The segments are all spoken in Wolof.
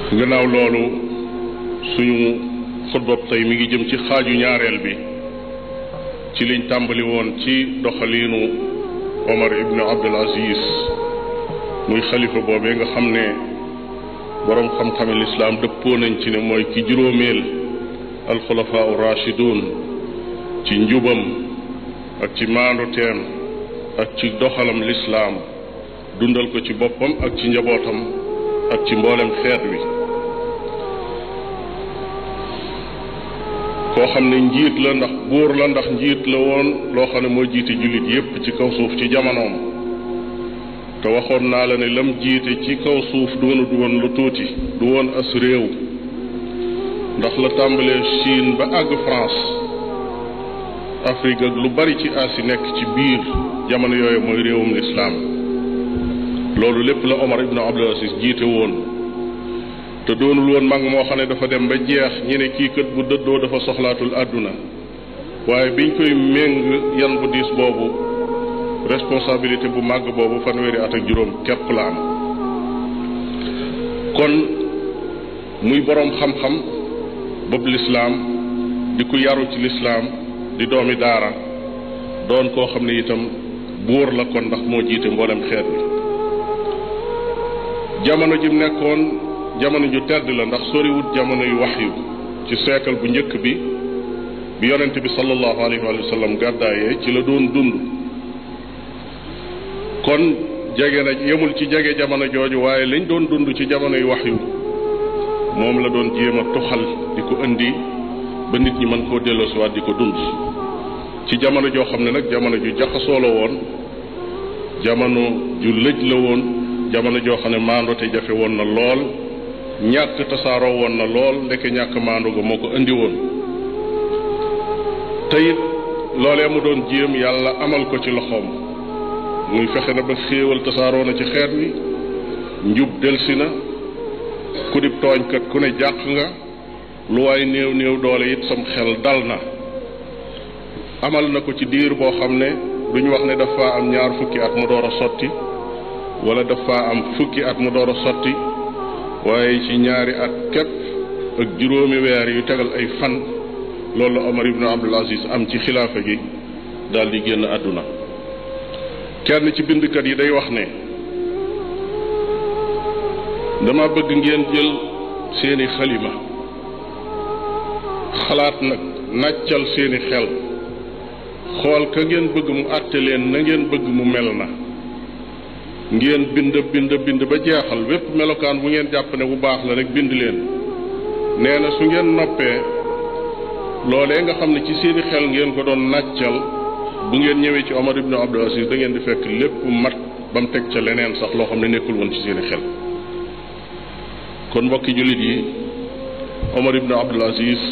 gannaaw loolu suñu xutbab tey mi ngi jëm ci xaaju ñaareel bi ci liñ tàmbali woon ci doxaliinu Omar ibnu Abdul Aziz muy xalifa boobee nga xam ne boroom xam-xame lislaam dëppoo nañ ci ne mooy ki juróomeel alxulafaa u rachidun ci njubam ak ci maanduteem ak ci doxalam lislaam dundal ko ci boppam ak ci njabootam ak ci mboolem xeet wi koo xam ne njiit la ndax buur la ndax njiit la woon loo xam ne moo jiite jullit yépp ci kaw suuf ci jamonoom te waxoon naa la ne lam jiite ci kaw suuf doonut woon lu tuuti du woon as réew ndax la tàmbalee Chine ba àgg France Afrique ak lu bari ci Asie nekk ci biir jamono yooyu mooy réewum lislaam loolu lépp la Omar ibn Abdul Aziz jiite woon te doonul woon mag moo xam ne dafa dem ba jeex ñi ne kii kët bu dëddoo dafa soxlaatul àdduna waaye biñ koy méng yan bu diis boobu responsabilité bu màgg boobu fanweeri at ak juróom képp la am kon muy boroom xam-xam bëb lislaam di ku yaru ci lislaam di doomi daara doon koo xam ne itam buur la kon ndax moo jiite mboolem xeet bi jamono ji mu nekkoon jamono ju tedd la ndax soriwut jamono yu wax yu ci siècle bu njëkk bi bi yonent bi sallallahu alayhi wa sallam gàddaayee ci la doon dund kon jege na yemul ci jege jamono jooju waaye liñ doon dund ci jamono yu wax yu moom la doon jéem a tuxal di ko indi ba nit ñi mën koo delloosiwaat di ko dund ci jamono joo xam ne nag jamono ju jaxasoo la woon jamono ju lëj la woon jamono joo xam ne maandote jafe woon na lool ñàkk tasaaroo woon na lool ndeke ñàkk maandu ga moo ko indi woon te it loolee mu doon jéem yàlla amal ko ci loxoom muy fexe na ba xéewal tasaaroo na ci xeet wi njub delsi na ku dib tooñkat ku ne jàq nga lu waay néew néew doole it sam xel dal na amal na ko ci diir boo xam ne duñu wax ne dafa am ñaar fukki at mu door a sotti wala dafa am fukki at mu door a sotti waaye ci ñaari at képp ak juróomi weer yu tegal ay fan loolu la Omar ibn Abdul Aziz am ci xilaafa gi daal di génn àdduna kenn ci bindkat yi day wax ne dama bëgg ngeen jël seeni xalima xalaat nag nàccal seeni xel xool ka ngeen bëgg mu àtte leen na ngeen bëgg mu mel na ngeen bind bind bind ba jeexal wépp melokaan bu ngeen jàpp ne bu baax la rek bind leen nee na su ngeen noppee loolee nga xam ne ci seeni xel ngeen ko doon nàccal bu ngeen ñëwee ci Omar ibn Abdul Aziz da ngeen di fekk lépp mat ba mu teg ca leneen sax loo xam ne nekkul woon ci seeni xel kon mbokki jullit yi Omar ibn Abdul Aziz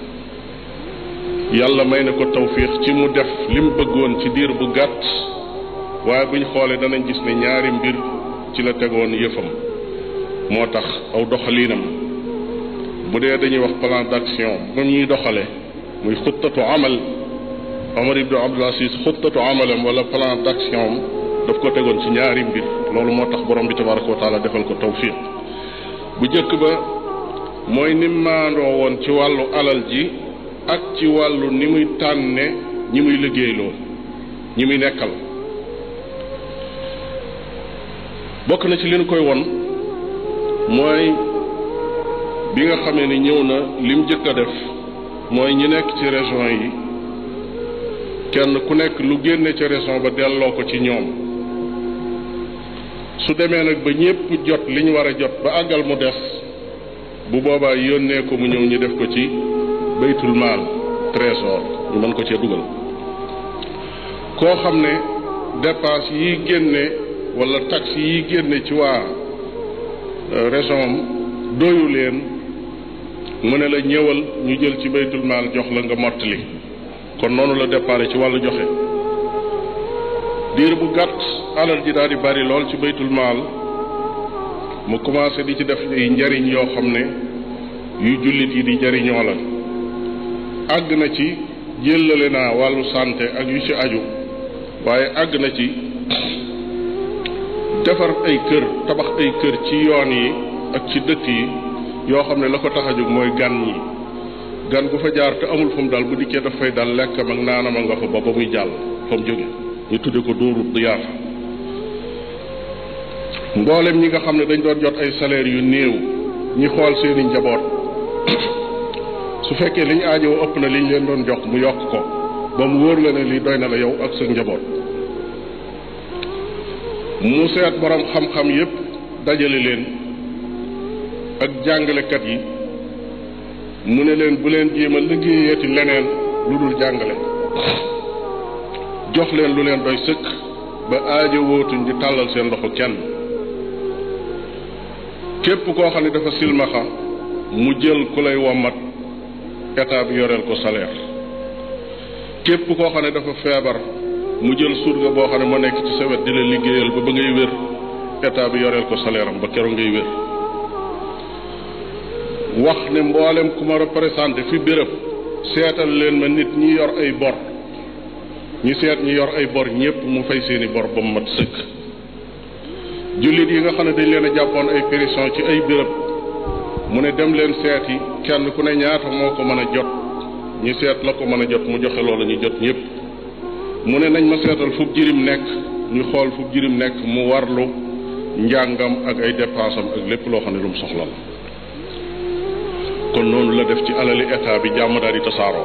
yàlla may na ko tawfiix ci mu def li mu bëggoon ci diir bu gàtt waaye buñ xoolee danañ gis ne ñaari mbir ci la tegoon yëfam moo tax aw doxaliinam bu dee dañuy wax plan d'action moom ñuy doxale muy xuttatu amal Omar ibn Abdul Aziz xuttatu amalam wala plan d'action daf ko tegoon ci ñaari mbir loolu moo tax borom bi tabaraka wa taala defal ko tawfiq bu njëkk ba mooy ni maandoo woon ci wàllu alal ji ak ci wàllu ni muy tànne ñi muy liggéeyloo ñi muy nekkal bokk na ci li nu koy won mooy bi nga xamee ni ñëw na lim jëkk a def mooy ñi nekk ci région yi kenn ku nekk lu génne ca région ba delloo ko ci ñoom su demee nag ba ñépp jot li ñu war a jot ba àggal mu des bu boobaa yónnee ko mu ñëw ñu def ko ci baytul maal trésor ñu mën ko cee dugal koo xam ne dépense yi génne wala taxe yi génne ci waa région am doyu leen mu ne la ñëwal ñu jël ci baytul maal jox la nga mottali kon noonu la déparé ci wàllu joxe diir bu gàtt alal ji daal di bari lool ci baytul maal mu commencé di ci def ay njariñ yoo xam ne yu jullit yi di jariñoo la àgg na ci jëllale naa wàllu santé ak yu ci aju waaye àgg na ci defar ay kër tabax ay kër ci yoon yi ak ci dëkk yi yoo xam ne la ko tax a jóg mooy gan ñi gan gu fa jaar te amul fu mu dal bu dikkee daf fay dal lekkam ak naanam nga fa ba ba muy jàll fa mu jóge ñu tudde ko dóoru diyaafa mboolem ñi nga xam ne dañ doon jot ay salaire yu néew ñi xool seeni njaboot su fekkee liñ aajowoo ëpp na liñ leen doon jox mu yokk ko ba mu wóor la ne lii doy na la yow ak sa njaboot mu seet borom xam-xam yépp dajale leen ak jàngalekat yi mu ne leen bu leen jéem a liggéeyeeti leneen lu dul jàngale jox leen lu leen doy sëkk ba aajo wootuñ di tàllal seen loxo kenn képp koo xam ne dafa silmaxa mu jël ku lay wommat état bi yoreel ko salaire képp koo xam ne dafa feebar mu jël surga boo xam ne moo nekk ci sa wet di la liggéeyal ba ba ngay wér état bi yoreel ko salaire am ba keroog ngay wér wax ne mboolem ku ma représenté fi béréb seetal leen ma nit ñi yor ay bor ñi seet ñi yor ay bor ñépp mu fay seeni bor ba mu mat sëkk jullit yi nga xam ne dañ leen a jàppoon ay pétition ci ay béréb mu ne dem leen seeti kenn ku ne ñaata moo ko mën a jot ñi seet la ko mën a jot mu joxe loolu ñu jot ñépp mu ne nañ ma seetal fu jirim nekk ñu xool fu jirim nekk mu warlu njàngam ak ay dépensam ak lépp loo xam ne lu mu soxla la kon noonu la def ci alali état bi jàmm daal di tasaaroo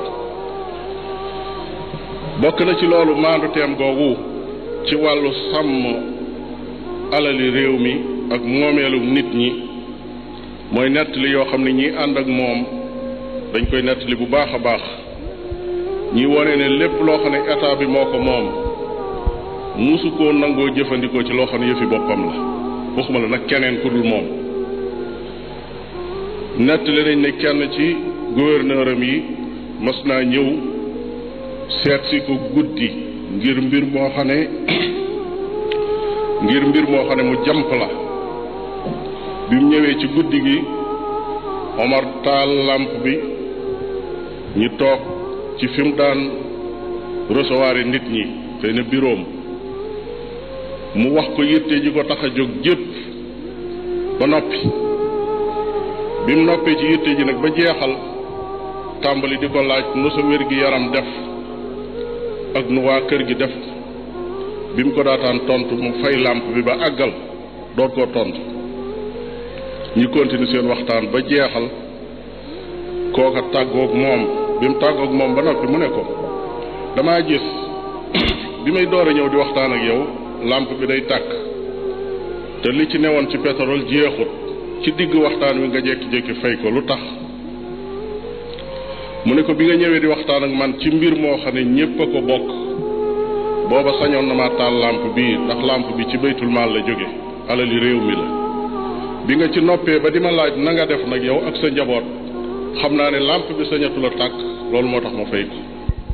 bokk na ci loolu maandu teem googu ci wàllu sàmm alali réew mi ak moomeelu nit ñi mooy nettali yoo xam ne ñi ànd ak moom dañ koy nettali bu baax a baax ñi wone ne lépp loo xam ne état bi moo ko moom musu koo nangoo jëfandikoo ci loo xam ne yëfi boppam la waxuma la nag keneen ku dul moom nettali nañ ne kenn ci gouverneur am yi mas naa ñëw seet si ko guddi ngir mbir moo xam ne ngir mbir moo xam ne mu jàmp la bi mu ñëwee ci guddi gi Omar taal làmp bi ñu toog ci fi mu daan recevoir nit ñi xëy na biroom mu wax ko yitte ji ko tax a jóg jépp ba noppi bi mu noppee ci yitte ji nag ba jeexal tàmbali di ko laaj nu sa wér gi yaram def ak nu waa kër gi def bi mu ko daataan tontu mu fay làmp bi ba àggal doot koo tontu ñu continue seen waxtaan ba jeexal kooka tàggoog moom bi mu tàggoog moom ba noppi mu ne ko damaa gis bi may door a ñëw di waxtaan ak yow làmp bi day tàkk te li ci newoon ci pétrole jeexut ci digg waxtaan wi nga jékki-jékki fay ko lu tax mu ne ko bi nga ñëwee di waxtaan ak man ci mbir moo xam ne ñépp a ko bokk booba sañoon na ma taal làmp bii ndax làmp bi ci baytul maal la jóge alali réew mi la bi nga ci noppee ba di ma laaj na nga def nag yow ak sa njaboot xam naa ne làmp bi sañatu la tàkk loolu moo tax ma fay ko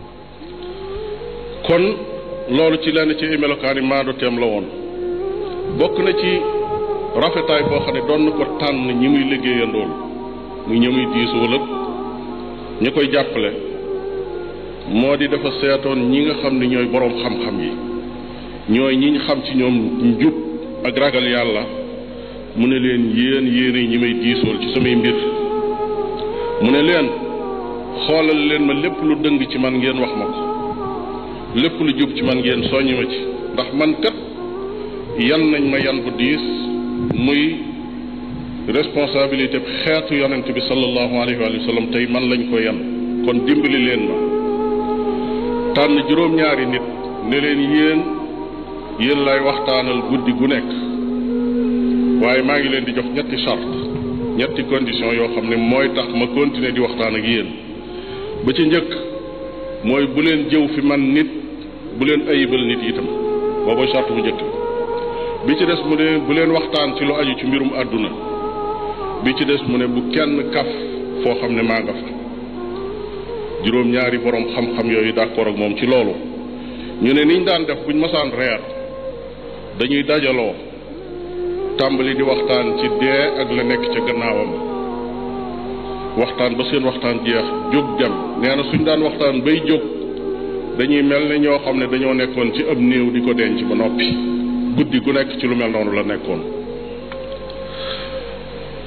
kon loolu ci lenn ci ay melokaani maandu teem la woon bokk na ci rafetaay boo xam ne doon na ko tànn ñi muy liggéeyandool muy ñi muy diisoo lépp ñi koy jàppale moo di dafa seetoon ñi nga xam ne ñooy boroom xam-xam yi ñooy ñi ñu xam ci ñoom njub ak ragal yàlla mu ne leen yéen yéen ñi may diisool ci samay mbir mu ne leen xoolal leen ma lépp lu dëng ci man ngeen wax ma ko lépp lu jub ci man ngeen soññ ma ci ndax man kat yan nañ ma yan bu diis muy responsabilité xeetu yonent bi sallallahu alayhi wa sallam tey man lañ ko yan kon dimbali leen ma tànn juróom-ñaari nit ne leen yéen yéen lay waxtaanal guddi gu nekk waaye maa ngi leen di jox ñetti charte ñetti condition yoo xam ne mooy tax ma continuer di waxtaan ak yéen ba ci njëkk mooy bu leen jëw fi man nit bu leen ayibal nit itam boobu charte bu njëkk bi ci des mu ne bu leen waxtaan ci lu aju ci mbirum àdduna bi ci des mu ne bu kenn kaf foo xam ne maa nga fa juróom-ñaari borom xam-xam yooyu d'accord ak moom ci loolu ñu ne niñ daan def buñ masaan reer dañuy dajaloo tàmbali di waxtaan ci dee ak la nekk ca gannaawam waxtaan ba seen waxtaan jeex jóg dem nee na suñ daan waxtaan bay jóg dañuy mel ne ñoo xam ne dañoo nekkoon ci ab néew di ko denc ba noppi guddi gu nekk ci lu mel noonu la nekkoon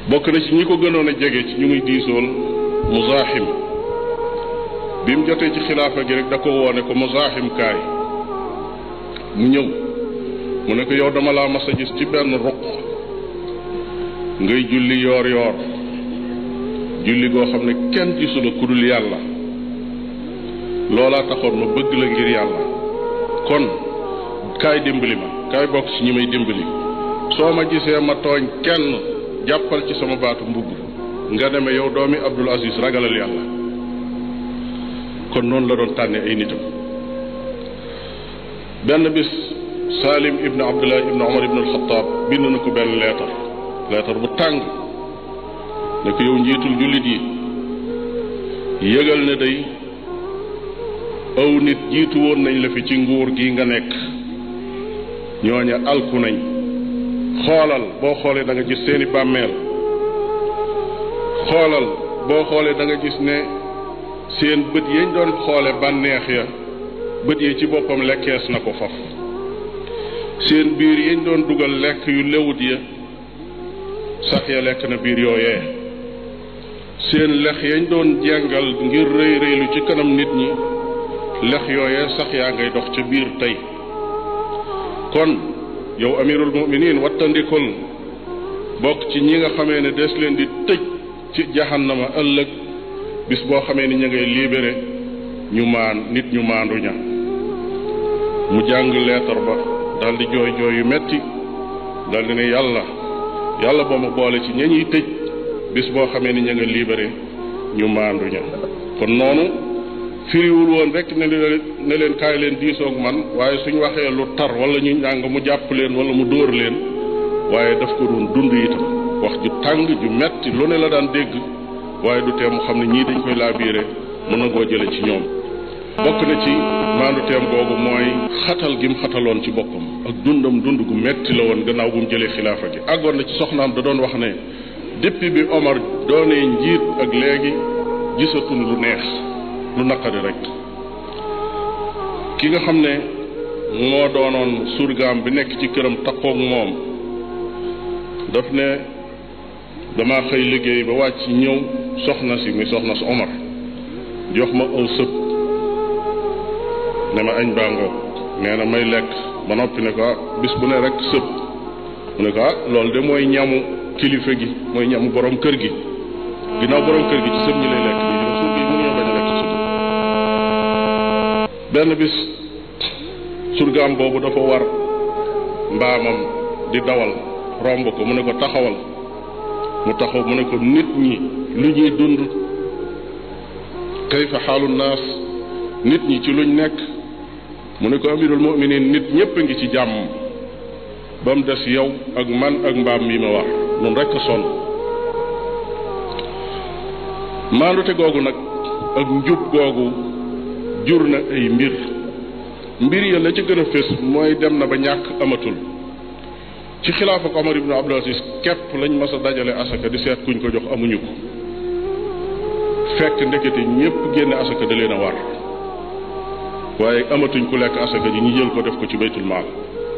bokk na ci ñi ko gënoon a jege ci ñu muy diisool Muzaaxim bi mu jotee ci xilaafa gi rek da ko woone ko Muzaaxim kaay mu ñëw mu ne ko yow dama laa mas a gis ci benn ruq ngay julli yoor yoor julli goo xam ne kenn gisu la ku dul yàlla loolaa taxoon ma bëgg la ngir yàlla kon kaay dimbali ma kaay bokk ci ñi may dimbali soo ma gisee ma tooñ kenn jàppal ci sama baatu mbubb nga deme yow doomi Abdul Aziz ragalal yàlla kon noonu la doon tànne ay nitam benn bis Salim ibn Abdullah ibn Omar ibn al-Khattab bind na ko benn leetar leetar bu tàng ne ko yow njiitul jullit yi yëgal ne day aw nit jiitu woon nañ la fi ci nguur gi nga nekk ñooña alku nañ xoolal boo xoolee da nga gis seeni bàmmeel xoolal boo xoolee da nga gis ne seen bët yañ doon xoole bànneex ya bët yi ci boppam lekkees na ko faf seen biir yañ doon dugal lekk yu lewut ya sax ya lekk na biir yooyee seen lex yañ doon jengal ngir rëy rëylu ci kanam nit ñi lex yooyee sax yaa ngay dox ca biir tey kon yow amirul muminin wattandikul bokk ci ñi nga xamee ne des leen di tëj ci jahannama ëllëg bis boo xamee ni ñu ngay libéré ñu maan nit ñu maandu ña mu jàng leetar ba daldi jooy jooy yu metti daldi ne yàlla yàlla boo ma boole ci ña ñuy tëj bis boo xamee ni ñu nga libéré ñu maandu ña kon noonu firiwul woon rek ne leen ne leen kaay leen diisoog man waaye suñ waxee lu tar wala ñu njàng mu jàpp leen wala mu dóor leen waaye daf ko doon dund itam wax ju tàng ju metti lu ne la daan dégg waaye du tee mu xam ne ñii dañ koy laabiire mën na koo jële ci ñoom bokk na ci maandu teem googu mooy xatal gi mu xataloon ci boppam ak dundam dund gu metti la woon gannaaw bu mu jëlee xilaafa gi àggoon na ci soxnaam da doon wax ne depuis bi Omar doonee njiit ak léegi gisatul lu neex lu naqari rek ki nga xam ne moo doonoon surgaam bi nekk ci këram takkoog moom daf ne dama xëy liggéey ba wàcc ñëw soxna si muy soxna si Omar jox ma aw sëb ne ma añ baa ngoog nee na may lekk ba noppi ne ko ah bis bu ne rek sëb mu ne ko ah loolu de mooy ñamu kilifa gi mooy ñamu borom kër gi ginnaaw borom kër gi ci sëb ñi lay lekk ñi ci suuf yi mënuñoo bañ a lekk sëb benn bis surgaam boobu dafa war mbaamam di dawal romb ko mu ne ko taxawal mu taxaw mu ne ko nit ñi lu ñuy dund kayfa xaalu naas nit ñi ci luñ nekk mu ne ko amirul muminin nit ñépp a ngi ci jàmm ba mu des yow ak man ak mbaam mi ma war nun rekk a sonn maandute googu nag ak njub googu jur na ay mbir mbir ya la ca gën a fés mooy dem na ba ñàkk amatul ci xilaafa ko Omar ibnu Abdul Aziz képp lañ mas a dajale asaka di seet kuñ ko jox amuñu ko fekk ndekete ñépp génne asaka da leen a war waaye amatuñ ku lekk asaka ji ñu jël ko def ko ci baytul maal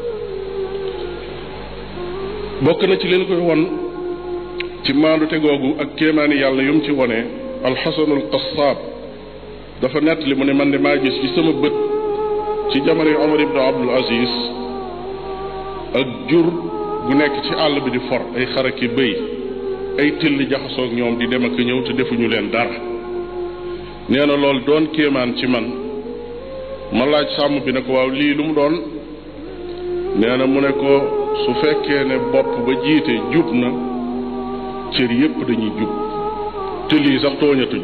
bokk na ci leen koy won ci maandute googu ak kéemaani yàlla yum ci wone alxasanul qasaab dafa nettali mu ne man de maa gis ci sama bët ci jamono yu Omar ibnu Abdul Aziz ak jur gu nekk ci àll bi di for ay xaraki bëy ay till jaxasoog ñoom di dem ak ñëw te defuñu leen dara nee na loolu doon kéemaan ci man ma laaj sàmm bi ne ko waaw lii lu mu doon nee na mu ne ko su fekkee ne bopp ba jiite jub na cër yépp dañuy jub te lii sax tooñatuñ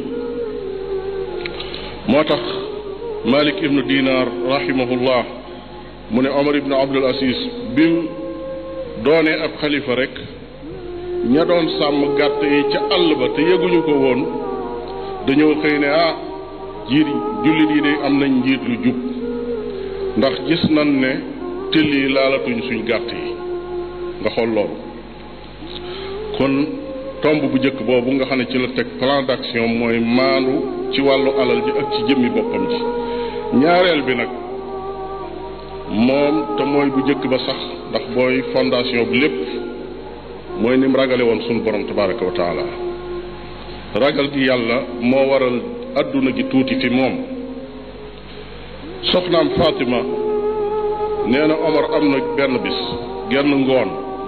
moo tax Malik ibnu Dinar rahimahullah mu ne Omar ibnu Abdul Aziz bim doonee ab xalifa rek ña doon sàmm gàtt yi ca àll ba te yëguñu ko woon dañoo xëy ne ah jiit jullit yi de am nañ njiit lu jub ndax gis nañ ne tëll yi laalatuñ suñ gàtt yi nga xool loolu kon tomb bu njëkk boobu nga xam ne ci la teg plan d'action mooy maandu ci wàllu alal ji ak ci jëmmi boppam ji ñaareel bi nag moom te mooy bu njëkk ba sax ndax booy fondation bi lépp mooy ni mu ragale woon sunu borom tabaraka wa taala ragal gi yàlla moo waral adduna gi tuuti fi moom soxnaam Fatima nee na Omar am na benn bis genn ngoon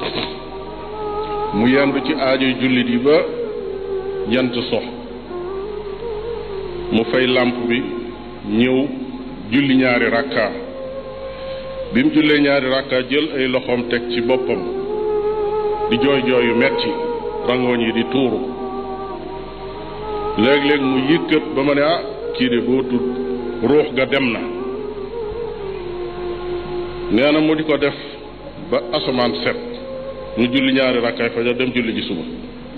mu yendu ci aajoy jullit yi ba jant sox mu fay làmp bi ñëw julli ñaari rakka bi mu jullee ñaari rakka jël ay loxoom teg ci boppam di jooy jooy yu metti rangooñ yi di tuuru léeg-léeg mu yëkkat ba ma ne ah kii de boo tudd ruux ga dem na nee na mu di ko def ba asamaan set mu julli ñaari rakkaay fajar dem julli ji suba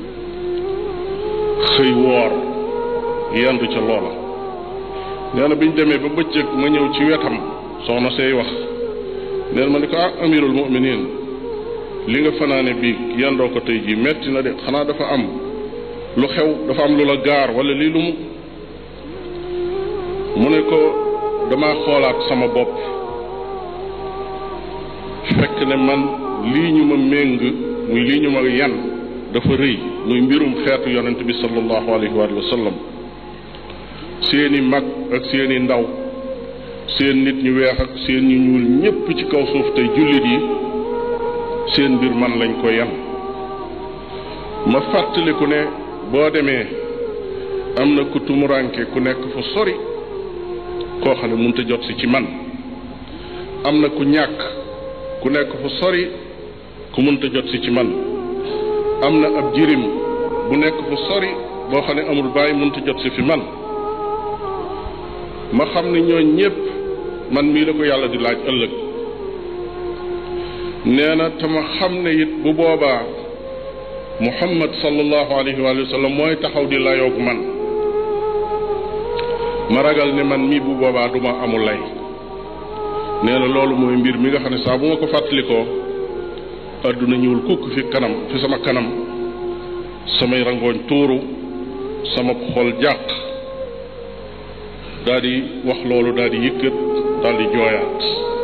xëy woor yendu ca loola nee na bi ñu demee ba bëccëg ma ñëw ci wetam soxna say wax nee na ma ni ko ah amirul muminin li nga fanaane bi yendoo ko tey jii metti na de xanaa dafa am lu xew dafa am lu la gaar wala lii lu mu mu ne ko dama xoolaat sama bopp fekk ne man lii ñu ma méng muy lii ñu ma yan dafa rëy muy mbirum xeetu yonent bi sallallahu alayhi wa sallam seeni mag ak seeni ndaw seen nit ñu weex ak seen ñu ñuul ñépp ci kaw suuf tey jullit yi seen mbir man lañ ko yan ma fàttaliku ne boo demee am na ku tumuranke ku nekk fu sori koo xam ne mënut a jot si ci man am na ku ñàkk ku nekk fu sori ku mënut a jot si ci man am na ab jirim bu nekk fu sori boo xam ne amul bàyyi mënut a jot si fi man ma xam ne ñooñ ñépp man mii la ko yàlla di laaj ëllëg nee na te ma xam ne it bu boobaa muhammad sallallahu alayhi wa sallam mooy taxaw di layoog man ma ragal ne man mii bu boobaa duma amul lay nee na loolu mooy mbir mi nga xam ne saa bu ma ko fàttalikoo adduna ñuul kukk fi kanam fi sama kanam samay rangooñ tuuru sama xol jàq daal di wax loolu daal di yëkkat daal di jooyaat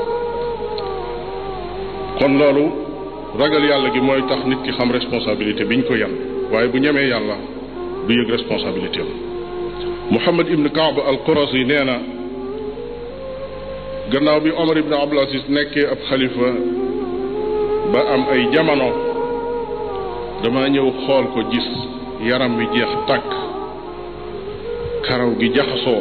kon loolu ragal yàlla gi mooy tax nit ki xam responsabilité biñ ko yan waaye bu ñemee yàlla du yëg responsabilité am Muhammad ibn Kaab al Qurasi nee na gannaaw bi Omar ibn Abdul Aziz nekkee ab xalifa ba am ay jamono dama ñëw xool ko gis yaram wi jeex tàkk karaw gi jaxasoo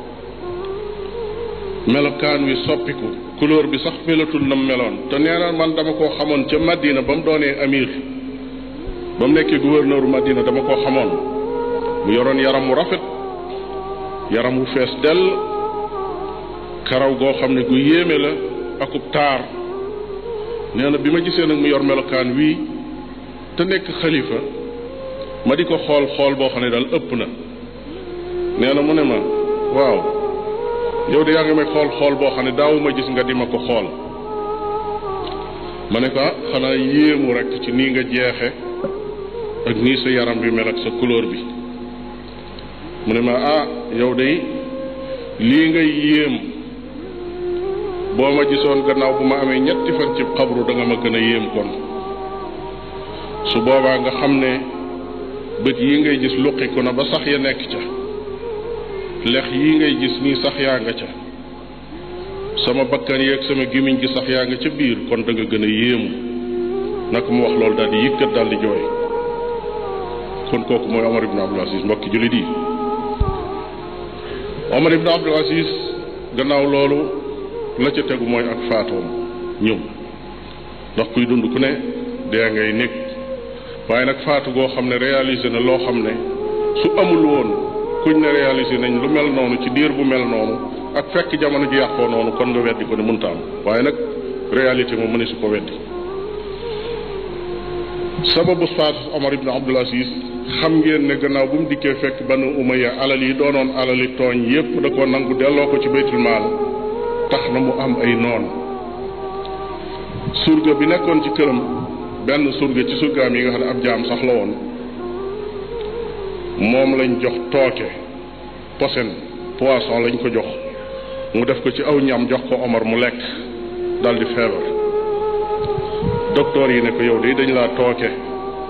melokaan wi soppiku couleur bi sax melatul nam meloon te nee na man dama koo xamoon ca Madina ba mu doonee amir ba mu nekkee gouverneur Madina dama koo xamoon mu yoroon yaram wu rafet yaram wu fees dell karaw goo xam ne gu yéeme la akub taar nee na bi ma gisee nag mu yor melokaan wii te nekk xalifa ma di ko xool xool boo xam ne daal ëpp na nee na mu ne ma waaw yow de yaa ngi may xool xool boo xam ne daawuma gis nga di ma ko xool ma ne ko ah xanaa yéemu rek ci nii nga jeexe ak nii sa yaram bi mel ak sa couleur bi mu ne ma ah yow de lii ngay yéem boo ma gisoon gannaaw bu ma amee ñetti fan ci xabru da nga ma gën a yéem kon su boobaa nga xam ne bët yi ngay gis luqiku na ba sax ya nekk ca lex yi ngay gis nii sax yaa nga ca sama bakkan yeeg sama gémmiñ gi sax yaa nga ca biir kon da nga gën a yéemu naka mu wax loolu daal di yëkkat daal di jooy kon kooku mooy Omar ibn Abdul Aziz mbokki jullit yi Omar ibn Abdul Aziz gannaaw loolu la ca tegu mooy ak faatoom ñëw ndax kuy dund ku ne dee ngay nekk waaye nag faatu goo xam ne réalisé na loo xam ne su amul woon kuñ ne réalisé nañ lu mel noonu ci diir bu mel noonu ak fekk jamono ji yàqoo noonu kon nga weddi ko ne mënta am waaye nag réalité moom mëne su ko weddi sababu faatu Omar ibn Abdul Aziz xam ngeen ne gannaaw bu mu dikkee fekk banu Umayya alal yi doonoon alali tooñ yépp da ko nangu delloo ko ci baytul maal tax na mu am ay noon surga bi nekkoon ci këram benn surga ci surgaam yi nga xam ne ab jaam sax la woon moom lañ jox tooke posen poisson lañ ko jox mu def ko ci aw ñam jox ko Omar mu lekk daldi feebar docteur yi ne ko yow de dañ laa tooke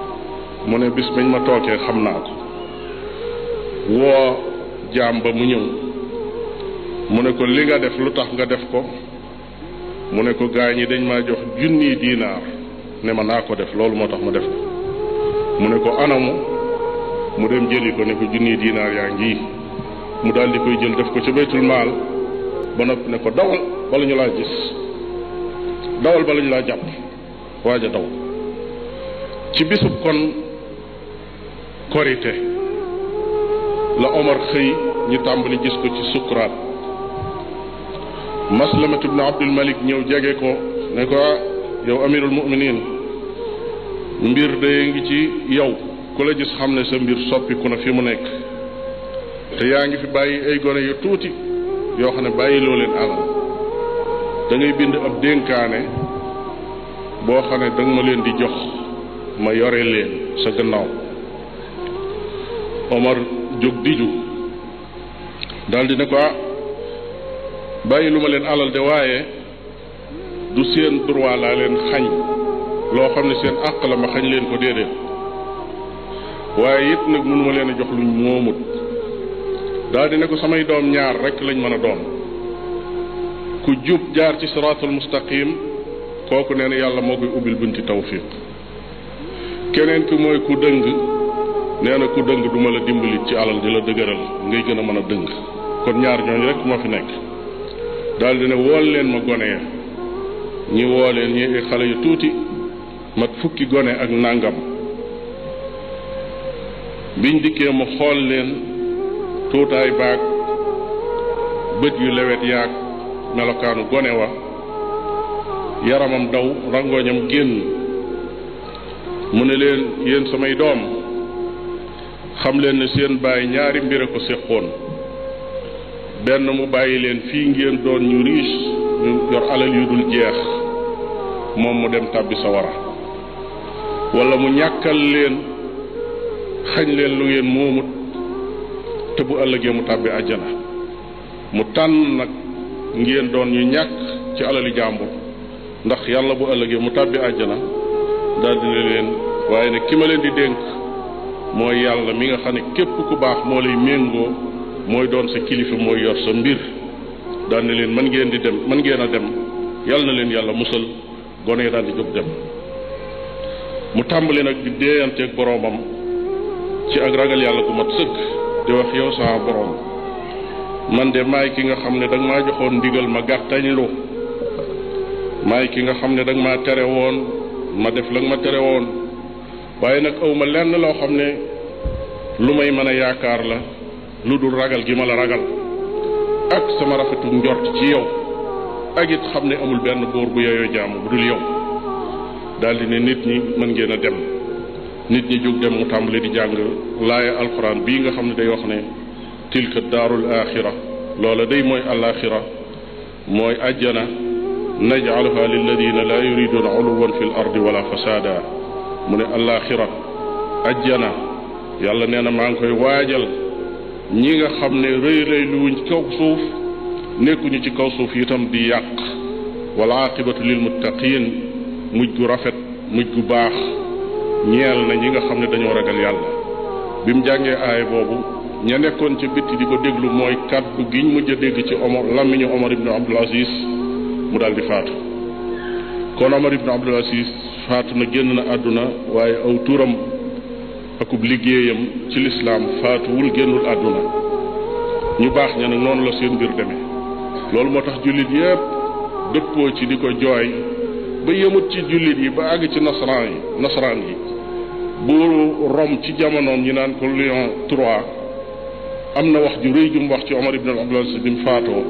mu ne bis bañ ma tookee xam naa ko woo jaam ba mu ñëw mu ne ko li nga def lu tax nga def ko mu ne ko gaa ñi dañ maa jox junniy diinaar ne ma naa ko def loolu moo tax ma def ko mu ne ko anamu mu dem jëli ko ne ko junniy diinaar yaa ngi mu daal di koy jël def ko ca baytul maal ba noppi ne ko dawal bala ñu laa gis dawal bala ñu laa jàpp waaj a daw ci bisub kon korite la Omar xëy ñu tàmbali gis ko ci sukuraat Maslamat ibn Abdul Malik ñëw jege ko ne ko yow amirul muminin mbir de ngi ci yow ku la gis xam ne sa mbir soppiku na fi mu nekk te yaa ngi fi bàyyi ay gone yu tuuti yoo xam ne bàyyi loo leen alal da ngay bind ab dénkaane boo xam ne da nga ma leen di jox ma yore leen sa gannaaw Omar jóg diju daldi ne ko ah bàyyi lu ma leen alal de waaye du seen droit laa leen xañ loo xam ne seen àq la ma xañ leen ko déedéet waaye it nag mënuma leen a jox luñ moomut daldi ne ko samay doom ñaar rekk lañ mën a doon ku jub jaar ci siraatul mustaqim kooku nee na yàlla moo koy ubbil bunti tawfiq keneen ki mooy ku dëng nee na ku dëng duma la dimbali ci alal di la dëgëral ngay gën a mën a dëng kon ñaar ñooñu rek moo fi nekk daal di ne wool leen ma gone ya ñi woo leen ñi ay xale yu tuuti mat fukki gone ak nàngam biñ dikkee mu xool leen tuutaay baag bët yu lewet yaag melokaanu gone wa yaramam daw rangoñam génn mu ne leen yéen samay doom xam leen ne seen bàyyi ñaari mbir a ko séqoon benn mu bàyyi leen fii ngeen doon ñu riche ñu yor alal yu dul jeex moom mu dem tàbbi sawara wala mu ñàkkal leen xañ leen lu ngeen moomut te bu ëllëgee mu tàbbi àjjana mu tànn nag ngeen doon ñu ñàkk ci alali jàmbur ndax yàlla bu ëllëgee mu tàbbi àjjana daal dina leen waaye nag ki ma leen di dénk mooy yàlla mi nga xam ne képp ku baax moo lay méngoo mooy doon sa kilifa mooy yor sa mbir daal ne leen mën ngeen di dem mën ngeen a dem yàlla na leen yàlla musal gone yi daal di jóg dem mu tàmbali nag di déeyanteeg boroomam ci ak ragal yàlla gu mat sëkk di wax yow sama boroom man de maay ki nga xam ne danga maa joxoon ndigal ma gàttañlu maay ki nga xam ne danga maa tere woon ma def la nga ma tere woon waaye nag aw ma lenn loo xam ne lu may mën a yaakaar la lu dul ragal gi ma la ragal ak sama rafetu njort ci yow ak it xam ne amul benn buur bu yeyoo jaamu bu dul yow daldi ne nit ñi mën ngeen a dem nit ñi jóg dem mu tàmbali di jàng laaya alxuraan bii nga xam ne day wax ne tilka daarul axira loola day mooy alaxira mooy ajjana najcaluha lilladina laa yuriduna uluwan fi l ardi wala fasaada mu ne alaxira ajjana yàlla nee na maa ngi koy waajal ñi nga xam ne rëy rëy lu wuñ kaw suuf nekkuñu ci kaw suuf itam di yàq wala aqibatu lil muttaqin mujj gu rafet mujj gu baax ñeel na ñi nga xam ne dañoo ragal yàlla bi mu jàngee aay boobu ña nekkoon ca bitti di ko déglu mooy kàddu giñ mujj a dégg ci Omar làmmiñu Omar ibn Abdul Aziz mu daal di faatu kon Omar ibn Abdul Aziz faatu na génn na àdduna waaye aw turam akub liggéeyam ci lislaam faatuwul génnul àdduna ñu baax ña nag noonu la seen mbir demee loolu moo tax jullit yépp dëppoo ci di ko jooy ba yëmut ci jullit yi ba àgg ci nasaraan yi nasaraan yi buuru Rome ci jamonoom ñi naan ko Léon III am na wax ju rëy ju mu wax ci Omar ibn Abdul Aziz bi mu faatoo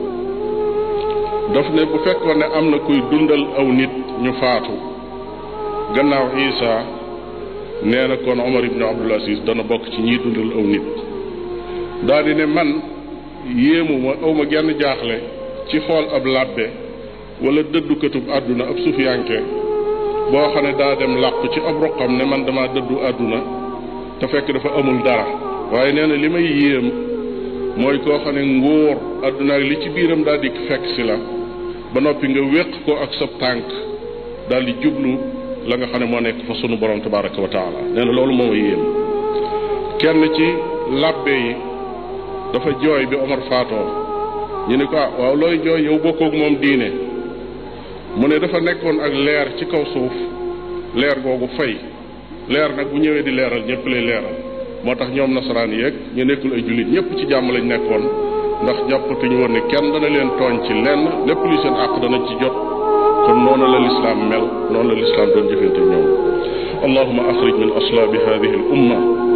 daf ne bu fekkoon ne am na kuy dundal aw nit ñu faatu gannaaw Isa nee na kon Omar ibn Abdul Aziz dana bokk ci ñiy dundal aw nit daal di ne man yéemu ma aw ma genn jaaxle ci xool ab làbbe wala dëddukatub àdduna ab sufiyanke boo xam ne daa dem làqu ci ab roqam ne man dama dëddu àdduna te fekk dafa amul dara waaye nee na li may yéem mooy koo xam ne nguur àdduna ak li ci biiram daal di fekk si la ba noppi nga wéq ko ak sab tànk daal di jublu la nga xam ne moo nekk fa sunu borom tabaraka wa taala nee na loolu moo ma yéem kenn ci labbe yi dafa jooy bi Omar faatoo ñu ne ko ah waaw looy jooy yow bokkoog moom diine mu ne dafa nekkoon ak leer ci kaw suuf leer googu fay leer nag bu ñëwee di leeral ñëpp lay leeral moo tax ñoom nasaraan yeeg ñu nekkul ay jullit ñëpp ci jàmm lañ nekkoon ndax jàppatuñu woon ne kenn dana leen tooñ ci lenn lépp luy seen àq danañ ci jot kon noonu la lislaam mel noonu la lislaam doon jëfante ñoom allahuma axrij min aslaabi hadihi al umma